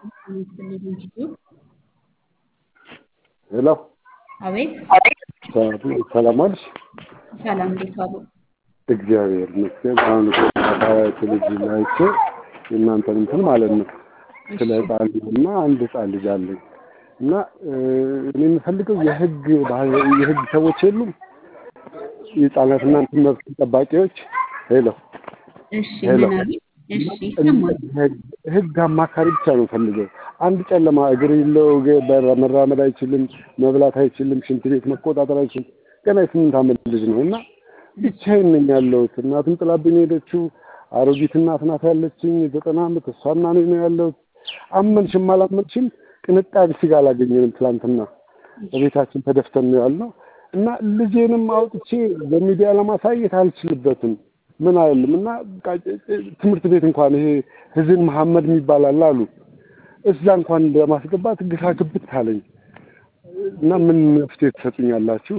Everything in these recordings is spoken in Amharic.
ሄሎ አቤት ሰላም ዋልሽ? ሰላም፣ እንዴት ዋሉ? እግዚአብሔር ይመስገን። አሁን ቴሌቪዥን ላይ አይቼ የእናንተን እንትን ማለት ነው ስለ ህፃን ልጅ እና አንድ ህፃን ልጅ አለኝ እና እኔ የምፈልገው የህግ የህግ ሰዎች የሉም የህፃናትና እንትን መብት ጠባቂዎች። ሄሎ እሺ፣ ምን አሉ? እሺ፣ ይሰማል። ህግ አማካሪ ብቻ ነው ፈልገው። አንድ ጨለማ እግር የለው መራመድ አይችልም፣ መብላት አይችልም፣ ሽንት ቤት መቆጣጠር አይችልም። ገና የስምንት ዓመት ልጅ ነው እና ብቻዬን ነኝ ያለሁት። እናትም ጥላብኝ ሄደችው። አሮጊት እናት ናት ያለችኝ ዘጠና ዓመት እሷና እኔ ነው ያለሁት። አመንሽም አላመንሽም ቅንጣቢ ስጋ አላገኘንም። ትላንትና በቤታችን ተደፍተን ነው ያልነው እና ልጄንም አውጥቼ በሚዲያ ለማሳየት አልችልበትም። ምን አይልም እና ትምህርት ቤት እንኳን ይሄ ህዝን መሐመድ የሚባል አለ አሉ እዛ እንኳን ለማስገባት ግራ ግብት አለኝ እና ምን መፍትሄ ትሰጡኛላችሁ?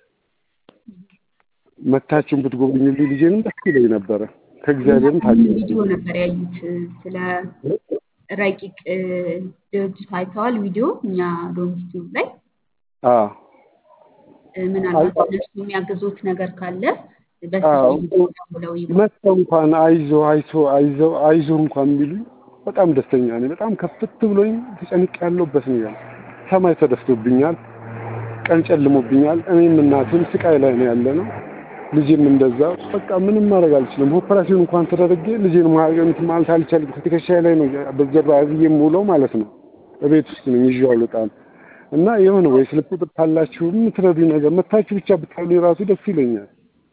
መታችሁን ብትጎበኙልኝ ልጄንም ደስ ይለኝ ነበረ። ከእግዚአብሔርም ታገ ቪዲዮ ነበር ያዩት ስለ ረቂቅ ድርጅት አይተዋል። ቪዲዮ እኛ ዶንኪቲዩብ ላይ አዎ ምናልባት እነሱ የሚያግዙት ነገር ካለ በስልክ ቪዲዮ ደውለው ይበሉ። መጥተው እንኳን አይዞ አይዞ አይዞ አይዞ እንኳን ቢሉኝ በጣም ደስተኛ ነኝ። በጣም ከፍት ብሎኝ ተጨንቅ ያለሁበት ነው ያለ ሰማይ ተደፍቶብኛል፣ ቀን ጨልሞብኛል። እኔም እናቴም ስቃይ ላይ ነው ያለ ነው። ልጄም እንደዛ በቃ ምንም ማድረግ አልችልም። ኦፐራሲዮን እንኳን ተደረጌ ልጄን ማገኘት ማለት አልቻልኩም። ከትከሻዬ ላይ ነው በጀርባ ያዝዬ የምውለው ማለት ነው። በቤት ውስጥ ነኝ ይዤው አልወጣም እና የሆነ ወይ ስልክ ቁጥር ካላችሁ የምትረዱኝ ነገር መታችሁ ብቻ ብታሉ የራሱ ደስ ይለኛል።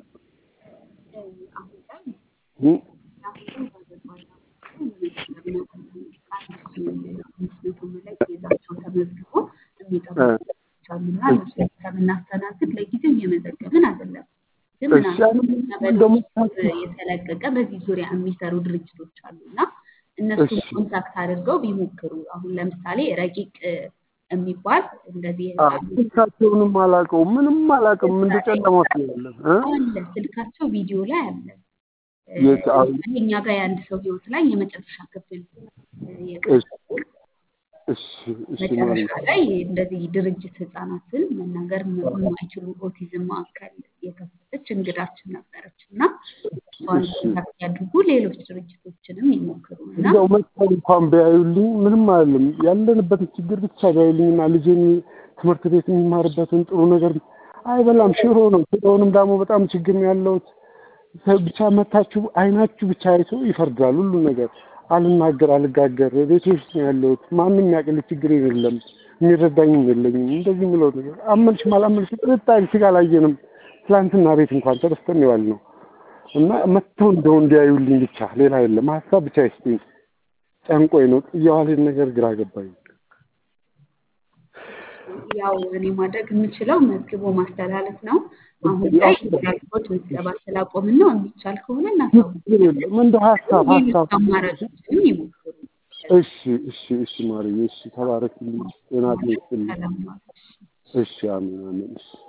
ተመዝግቦ የሚጠብቁና እነሱ ከምናስተናግድ ለጊዜው እየመዘገብን አይደለም። ግን ምናልባት የተለቀቀ በዚህ ዙሪያ የሚሰሩ ድርጅቶች አሉ እና እነሱን ኮንታክት አድርገው ቢሞክሩ። አሁን ለምሳሌ ረቂቅ የሚባል እንደዚህ ስልካቸውንም አላውቀውም፣ ምንም አላውቅም። እንደ ጨለማ ውስጥ ነው ያለን እ አለ ስልካቸው ቪዲዮ ላይ አለ። የት አሁን እኛ ጋር የአንድ ሰው ህይወት ላይ የመጨረሻ ክፍል የቀረቡ እሺ እሺ ማለት መጨረሻ ላይ እንደዚህ ድርጅት ህጻናትን መናገር የማይችሉ ኦቲዝም ማዕከል የከፈተች እንግዳችን ነበረች እና እሷን ኮንታክት ያድርጉ። ሌሎች ድርጅቶችንም ይሞክሩ እና እንደው መጥተው እንኳን ቢያዩልኝ ምንም አይደለም። ያለንበትን ችግር ብቻ ቢያዩልኝና ልጄን ትምህርት ቤት የሚማርበትን ጥሩ ነገር አይበላም፣ ሽሮ ነው። ሽሮውንም ደግሞ በጣም ችግር ነው ያለሁት። ብቻ መታችሁ አይናችሁ ብቻ አይቶ ይፈርዳል ሁሉ ነገር። አልናገር አልጋገር ቤት ውስጥ ነው ያለሁት። ማንም ያቅል ችግር የለም፣ የሚረዳኝም የለኝም። እንደዚህ የምለው ነገር አመንሽም አላመንሽም ጥርጣሬ ስጋ አላየንም። ትላንትና ቤት እንኳን ተደስተን የዋል ነው እና መጥተው እንደው እንዲያዩልኝ ብቻ ሌላ የለም። ሀሳብ ብቻ ይስጡኝ። ጨንቆኝ ነው የዋሌን ነገር ግራ ገባኝ። ያው እኔ ማድረግ የምችለው መዝግቦ ማስተላለፍ ነው። አሁን ላይ ያልኩት ምዝገባ ስላቆምን ነው። የሚቻል ከሆነ እናሳውቅ። እንደው ሀሳብ ሌሎች ሀሳብ አማራጮችንም ይሞክሩ። እሺ እሺ እሺ ማርዬ እሺ ተባረክልኝ። ጤና ይስጥልኝ። ሰላም ዋሉ። እሺ አሜን አሜን እሺ